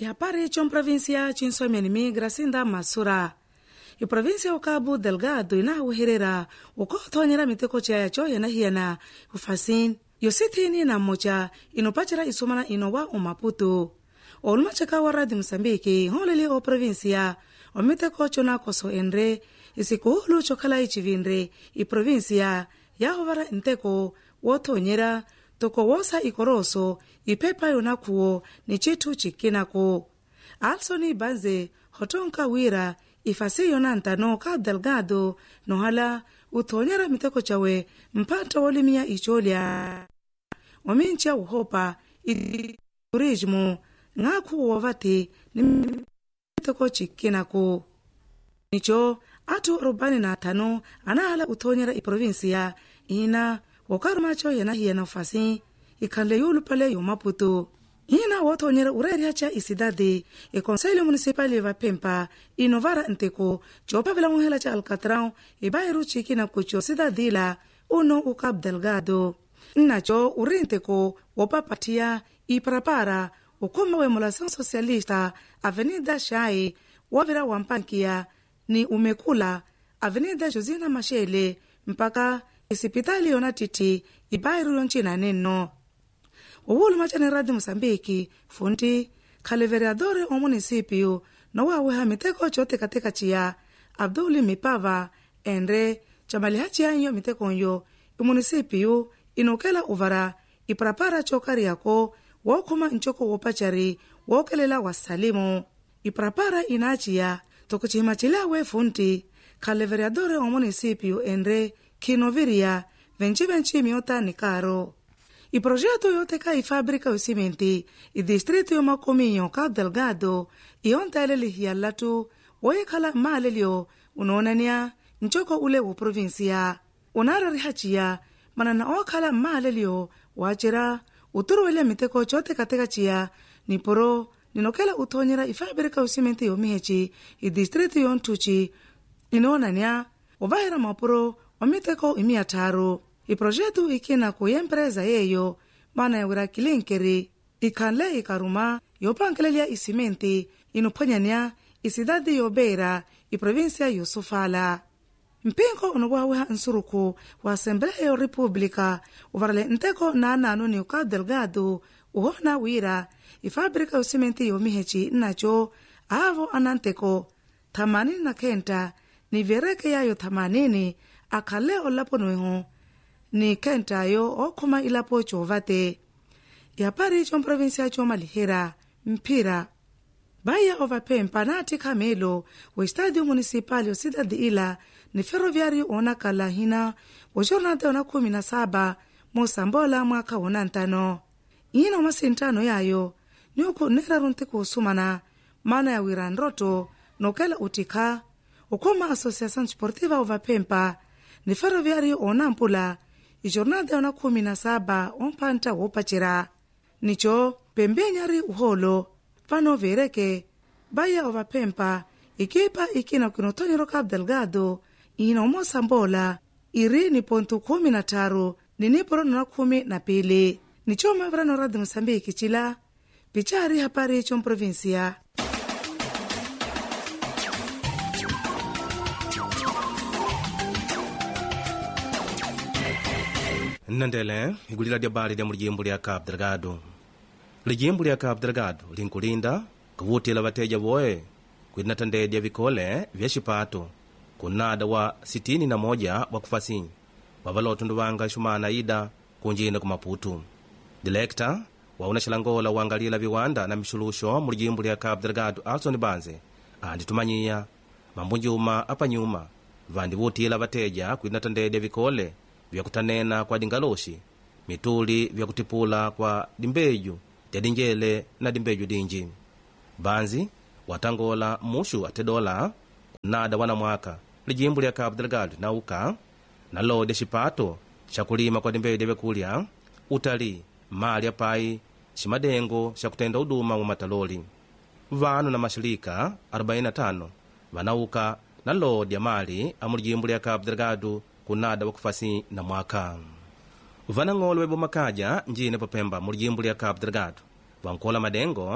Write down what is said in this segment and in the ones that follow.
ihapari comprovinsia cinsomenimi gracinda masura iprovinsia o cabo delgado inahuherera ukothonyera miteko caya coyena hiyana ufasin yosithini na mmoca inopacera isumana ino wa umaputu olumaceka wa radio moçambique nhooleli o provinsia omiteko cona koso enre isikuhulu cokhala icivinre iprovinsia yahovara nteko wothonyera toko wosa ikoroso iphepa yonakhuwo ni cithu cikinako alsoni banze hotonka wira ifasi yona ntano ka delgado nohala uthonyera miteko cawe mphantta wolimiya icolya ominca uhopa iturismo ng'akhu wovati ni miteko cikinako nico athu arobani na athanu anahala uthonyera iprovinsia ina wokarumaco yena hiyena ufasi ikhanle yulupale yomaputu ina wothonyera ureriha ca isidade iconselho municipal vapempa inovara nteko coopavela muhela ca alcatrão ibairu cikina kuco cidadila uno o cabo delgado nnaco uri nteko wopapathiya iparapara ukhoma wa emulação socialista avenida xai wovira wampankiya ni umekula avenida josina mashele mpaka isipitali yona titi ibairu yoncina nenno uwuluma ca ni radio moçambique funti khale vereadore o município nowaweha miteko cootekateka ciya abduli mipava enre camaliha ciyanyo mitekonyo imunicípio inokela uvara iparapara cokariyako wookhoma ncoko wopacari wookelela wasalimu iparapara inaciya tokucihima cilawe funti khale vereadore o município enre khinoviriya venci-venci miota ni caro iprojeto yoteka ifábrica yosimenti idistrito yomakominyo ka delgado iyontaelelihiya latu woyekhala maalelyo unoonaniya ncoko ule wo provinsia unararihaciya manana ookhala maalelyo waacira uturuwelya miteko cootekateka ciya niporo ninokela uthonyera ifábrica yosimenti yomiheci idistrito yonthuci inoonaniya ovahera mapuro omiteko imiya tharu iprojetu ikina ku empresa yeyo mana yawira kilinkeri ikhanle ikaruma yopankelelya isimenti inophwanyanya isidadi yobeera iprovinsia yosufala mpinko onowaweha nsuruku wa assembleya república uvarale nteko naananu ni ucabo delgado uhona wira ifábrica yosimenti yomiheci nnaco aavo ananteko thamanini na khenta ni vereke yayo thamanini akhale olapo nueho ni khentayo okhoma ilapo coovate yapari comprovinsia comalihera mphira baya ovaphempa naati khamelo wa estadio municipal o cidade ila ni ferroviário onakala hina wa jornada ona khumi na saba mosambola mwakha wona ntano ina omasintano yayo ni okhoneraru ntiko osumana mana yawira nroto nokela utikha okhoma associação desportiva ovaphempa ni ferroviário onampula ijornada ona khumi na saba omphantta woopacera nico pembenyari uholo pano vereke baya ovaphempa ikipa ikina kunothonyero cabo delgado ina omosambola iri ni pontu khumi na tharu niniporo nona khumi na pili nico mavirano radio moçambique cila picari hapari comprovinsia nnandele igulira lya bali lya mulijimbo lya cabo delgado lijimbo lya cabo delgado linkulinda kuwutila vateja voye kwina tandedya vikole vya xipato kunada wa 61 wa kufasi wavalotundu vanga xumana ida kunjina ku maputu dilekta wauna xilangola wangalila viwanda na mixuluxo mu lijimbo lya cabo delgado alson banze anditumanyiya mambunjuma apanyuma vandivutila vateja kwina tandedya vikole vyakutanena kwa dingaloxi mituli vyakutipula kwa dimbeju dya dinjele na dimbeju dinji banzi watangola muxu ate dola kunada wanamwaka lijimbo lya cabo delgado nauka nalodya xipato xa kulima kwa dimbeju dya vyakulya utali mali apai ximadengo xa kutenda uduma mu mataloli vanu na maxilika 45 vanauka nalodya mali a mulijimbo lya cabo delgado kunada wakufasi na mwaka vanang'olo webomakaja njine papemba mulijimbo lya cabo delgado vankola madengo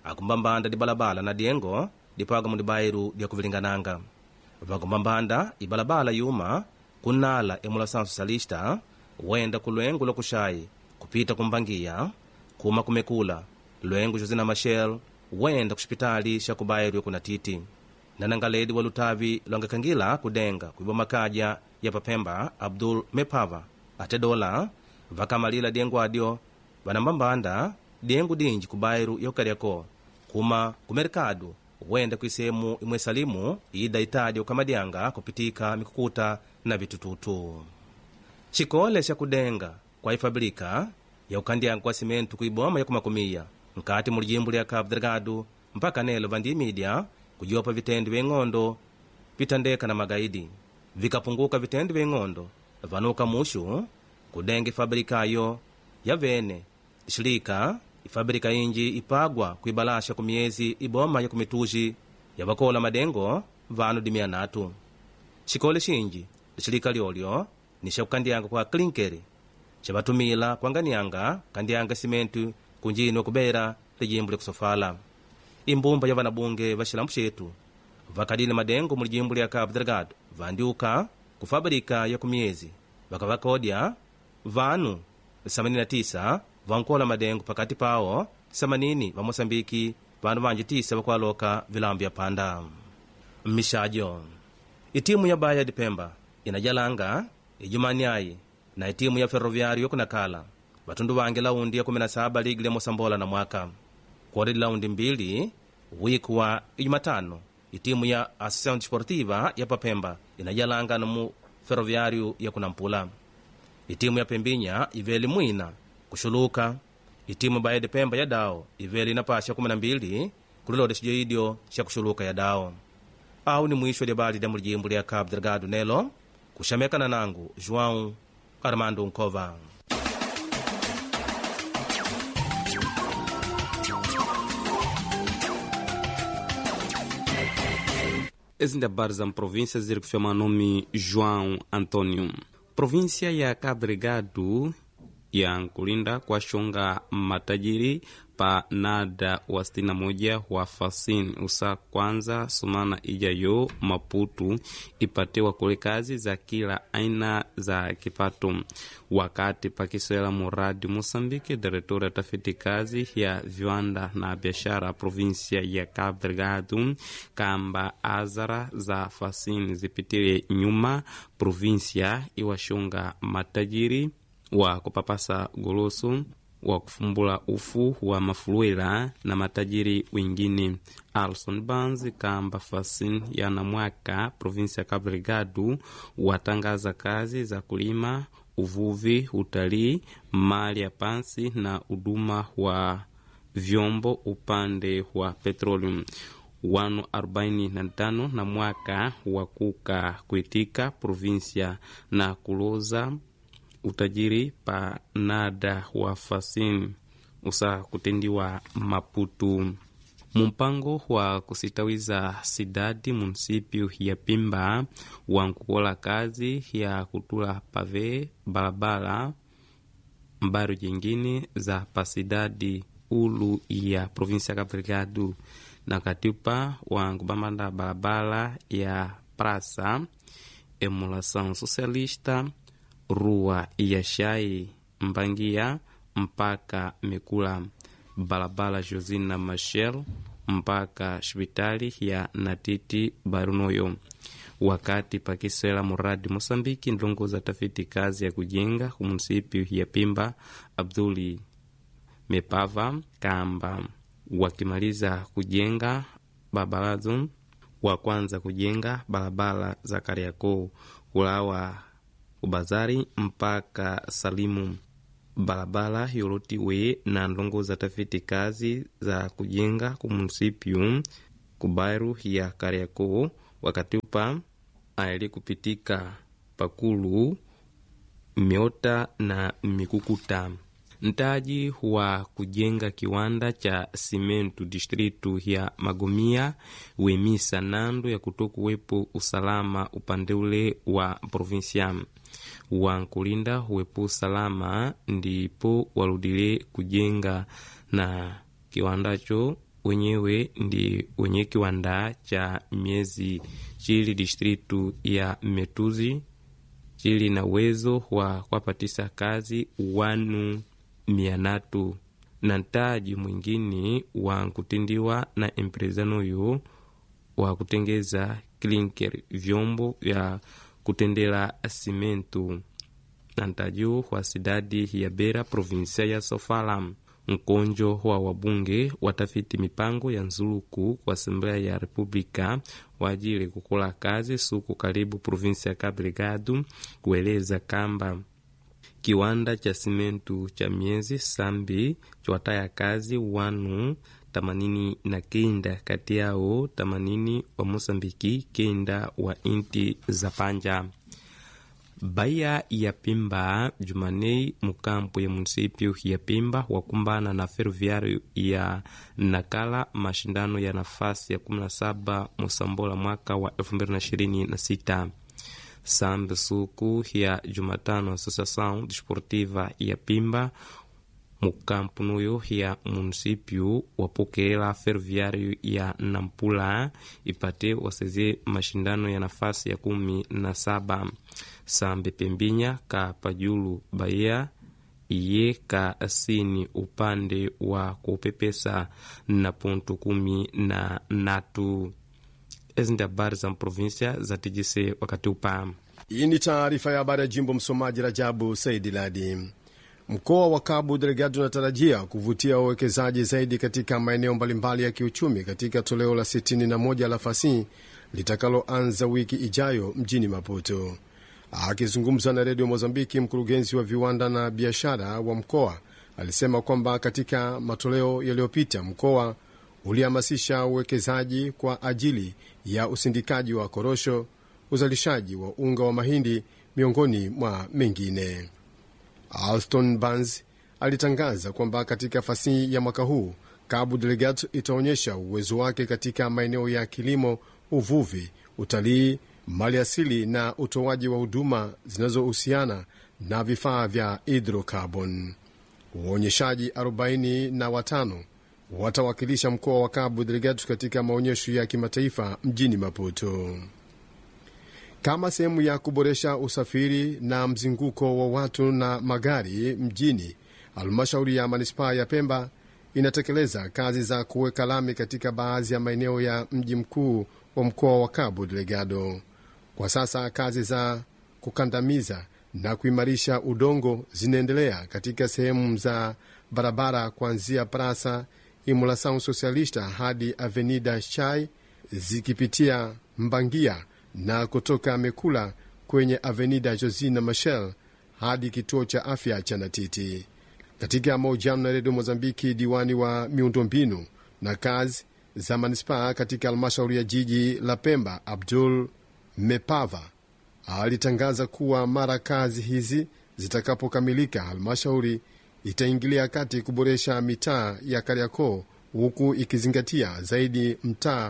akumbambanda dibalabala na diengo dipaga mu dibairu dia kuvilingananga vakumbambanda ibalabala yuma kunala emulação socialista wenda ku lwengo lokuxayi kupita kumbangiya kuma kumekula lwengo josina machel wenda ku xipitali xa kubairu yokunatiti nanangaledi wa lutavi lwangakhangila kudenga kuiba makaja ya papemba abdul mepava ate dola vakamalila diengo adyo vanambambanda diengo dinji kubairu yokaryako kuma kumerikado wenda kuisehemu imwe salimu ida itadi ukamadyanga kupitika mikukuta na vitututu xikole xa kudenga kwa ifabrika ya ukandyango kwa simentu kuiboma yakumakumiya nkati mu lijimbo lya cabo delgado mpaka nelo vandimidya kujopa vitendi veng'ondo vitandeka na magaidi vikapunguka vitendi veng'ondo vanuka muxu kudenga ifabrikayo yavene xilika ifabrika inji ipagwa kuibalasha ku miyezi iboma ya kumituji yavakola madengo vanu dimia natu xikole xinji lixilika lyolyo ni xa kukandyanga kwa klinkeri xavatumila kuanganianga kandyanga simentu kunjini okubera lijimbo lyakusofala imbumba ya vanabunge va xilambu xetu vakadile madengo mu lijimbo lya cabo delgado vandyuka ku fabrika ya kumiyezi vakavakodya vanu 89 vankola madengo pakati pawo 80 va moçambiki vanu vanji tisa vakualoka vilambo ya panda mmixajo itimu ya baya dipemba inajalanga ijumaniayi na itimu ya ferroviário yokunakala vatundu vange laundi ya 17 ligi lya mosambola na mwaka kodi laundi mbili wiki wa ijumatano itimu ya associação desportiva ya papemba inajalanga mu ferroviário ya kunampula itimu ya pembinya iveli mwina kuxuluka itimu baya dipemba ya dao iveli inapasha 12 kulilode xijoidyo xa kuxuluka ya dao au ni mwisho lya bali lya mulijimbo lya cabo delgado nelo kuxamekana nangu joão armando nkova ezi ndi habari za mprovíncia ziri kufyama nome joão antônio província ya cabo delgado yankulinda kuwaxonga matajiri pa nada wa 61 wa fasin usa kwanza sumana ijayo maputu ipatewa kule kazi za kila aina za kipato wakati pakiswela muradi moçambique diretora tafiti kazi ya viwanda na biashara provinsia ya cabo delgado kamba azara za fasin zipitile nyuma provinsia iwaxonga matajiri wa kupapasa goloso wa kufumbula ufu wa mafuluela na matajiri wengine alson bans kamba fasin yana mwaka provinsi ya cabo delgado watangaza kazi za kulima uvuvi utalii mali ya pansi na huduma wa vyombo upande wa petroleum wanu 45 na mwaka wa kuka kuitika provinsia na kuloza utajiri pa nada wa fasin usa kutendiwa maputu mumpango wa kusitawiza sidadi munisipio ya pimba wa nkukola kazi ya kutula pave balabala mbaro jingine za pasidadi ulu ya provinsi ya Cabo Delgado na katipa wa nkubambanda balabala ya praça emulação socialista rua ya shai mbangia mpaka mikula balabala josina machel mpaka hospitali ya natiti barunoyo wakati pakisela muradi mosambiki ndongoza tafiti kazi ya kujenga kumunisipi ya pimba abduli mepava kamba wakimaliza kujenga babalazo wa kwanza kujenga barabara za kariakoo kulawa ubazari mpaka salimu barabara yolotiwe na ndongoza tafiti kazi za kujenga kumunisipiu kubairu ya kariakoo wakati upa aili kupitika pakulu miota na mikukuta ntaji wa kujenga kiwanda cha simentu distritu ya magomia wemisa nando ya kutokuwepo usalama upande ule wa provinsia wa nkulinda uwepo usalama ndipo waludile kujenga na kiwandacho wenyewe ndi wenye kiwanda cha miezi chili distritu ya Metuzi chili na uwezo wa kuwapatisa kazi wanu mia natu na ntaji mwingine wa kutindiwa na empresanoyo wa kutengeza klinker vyombo vya kutendela simentu na ntajiu wa sidadi ya Bera provinsia ya Sofala mkonjo wa wabunge watafiti mipango ya nzuluku kwa Assembleia ya República wajili kukula kazi suku karibu provinsia ya Cabo Delgado kueleza kamba kiwanda cha simentu cha miezi sambi chwataya kazi wanu tamanini na kenda kati yao tamanini wa Mosambiki kenda wa inti za panja Baia ya Pimba Jumanei mukampu ya munisipio ya Pimba wakumbana na ferroviário ya Nakala mashindano ya nafasi ya 17 Musambola mwaka wa 2026 sambe suku ya Jumatano Associação Desportiva ya Pimba mukampu nuyo ya munisipio wapokela ferroviário ya Nampula ipate waseze mashindano ya nafasi ya kumi na saba sambe pembinya ka pajulu Bahia iye ka asini upande wa kupepesa na ponto kumi na natu ezi ndi habari za mprovinsia za TGC wakati upa Hii ni taarifa ya habari ya jimbo. Msomaji Rajabu Saidi Ladi. Mkoa wa Cabo Delgado unatarajia kuvutia wawekezaji zaidi katika maeneo mbalimbali ya kiuchumi katika toleo la 61 la fasi litakaloanza wiki ijayo mjini Maputo. Akizungumza na redio Mozambiki, mkurugenzi wa viwanda na biashara wa mkoa alisema kwamba katika matoleo yaliyopita mkoa ulihamasisha uwekezaji kwa ajili ya usindikaji wa korosho, uzalishaji wa unga wa mahindi, miongoni mwa mengine. Alston Barnes alitangaza kwamba katika fasihi ya mwaka huu Cabo Delgado itaonyesha uwezo wake katika maeneo ya kilimo, uvuvi, utalii, mali asili na utoaji wa huduma zinazohusiana na vifaa vya hidrocarbon. Waonyeshaji 45 watawakilisha mkoa wa Cabo Delgado katika maonyesho ya kimataifa mjini Maputo kama sehemu ya kuboresha usafiri na mzunguko wa watu na magari mjini. Halmashauri ya manispaa ya Pemba inatekeleza kazi za kuweka lami katika baadhi ya maeneo ya mji mkuu wa mkoa wa Cabo Delgado. Kwa sasa kazi za kukandamiza na kuimarisha udongo zinaendelea katika sehemu za barabara kuanzia Praça Imolação Socialista hadi Avenida Chai zikipitia Mbangia na kutoka Mekula kwenye Avenida Josina Machel hadi kituo cha afya cha Natiti. Katika mahojiano na redio Mozambiki, diwani wa miundombinu na kazi za manispaa katika halmashauri ya jiji la Pemba, Abdul Mepava, alitangaza kuwa mara kazi hizi zitakapokamilika, halmashauri itaingilia kati kuboresha mitaa ya Kariakoo, huku ikizingatia zaidi mtaa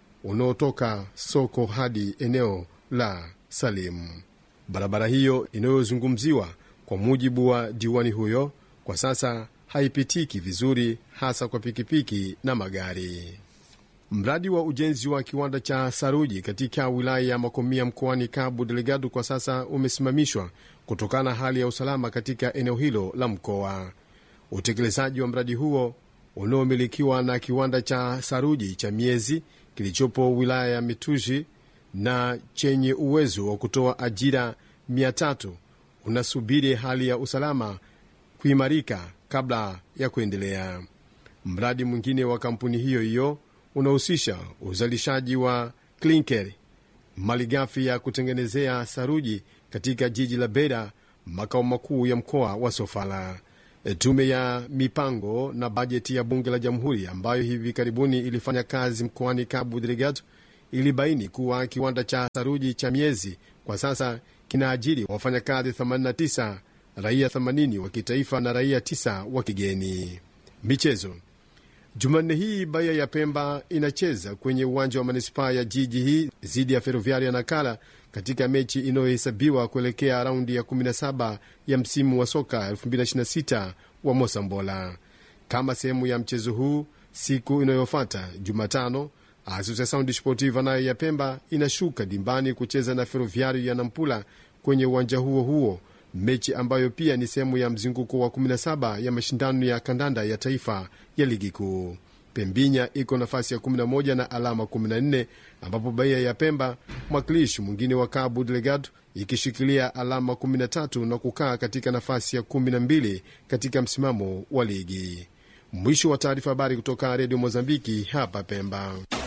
unaotoka soko hadi eneo la Salimu. Barabara hiyo inayozungumziwa, kwa mujibu wa diwani huyo, kwa sasa haipitiki vizuri, hasa kwa pikipiki na magari. Mradi wa ujenzi wa kiwanda cha saruji katika wilaya ya Makomia mkoani Cabo Delgado kwa sasa umesimamishwa kutokana na hali ya usalama katika eneo hilo la mkoa. Utekelezaji wa mradi huo unaomilikiwa na kiwanda cha saruji cha Miezi kilichopo wilaya ya Mituji na chenye uwezo wa kutoa ajira 300 unasubiri hali ya usalama kuimarika kabla ya kuendelea. Mradi mwingine wa kampuni hiyo hiyo unahusisha uzalishaji wa klinker, malighafi ya kutengenezea saruji katika jiji la Beira, makao makuu ya mkoa wa Sofala. Tume ya mipango na bajeti ya bunge la jamhuri ambayo hivi karibuni ilifanya kazi mkoani Cabo Delgado ilibaini kuwa kiwanda cha saruji cha Miezi kwa sasa kinaajiri wafanyakazi 89, raia 80 wa kitaifa na raia 9 wa kigeni. Michezo. Jumanne hii Baia ya Pemba inacheza kwenye uwanja wa manispaa ya jiji hii dhidi ya Ferroviaria Nakala katika mechi inayohesabiwa kuelekea raundi ya 17 ya msimu wa soka 2026 wa Mosambola. Kama sehemu ya mchezo huu, Siku inayofuata Jumatano, Associação Desportiva nayo ya Pemba inashuka dimbani kucheza na Ferroviário ya Nampula kwenye uwanja huo huo, mechi ambayo pia ni sehemu ya mzunguko wa 17 ya mashindano ya kandanda ya taifa ya ligi kuu. Pembinya iko nafasi ya 11 na alama 14, ambapo Bahia ya Pemba, mwakilishi mwingine wa Cabo Delgado, ikishikilia alama 13 na kukaa katika nafasi ya 12 katika msimamo wa ligi. Mwisho wa taarifa. Habari kutoka Redio Mozambiki hapa Pemba.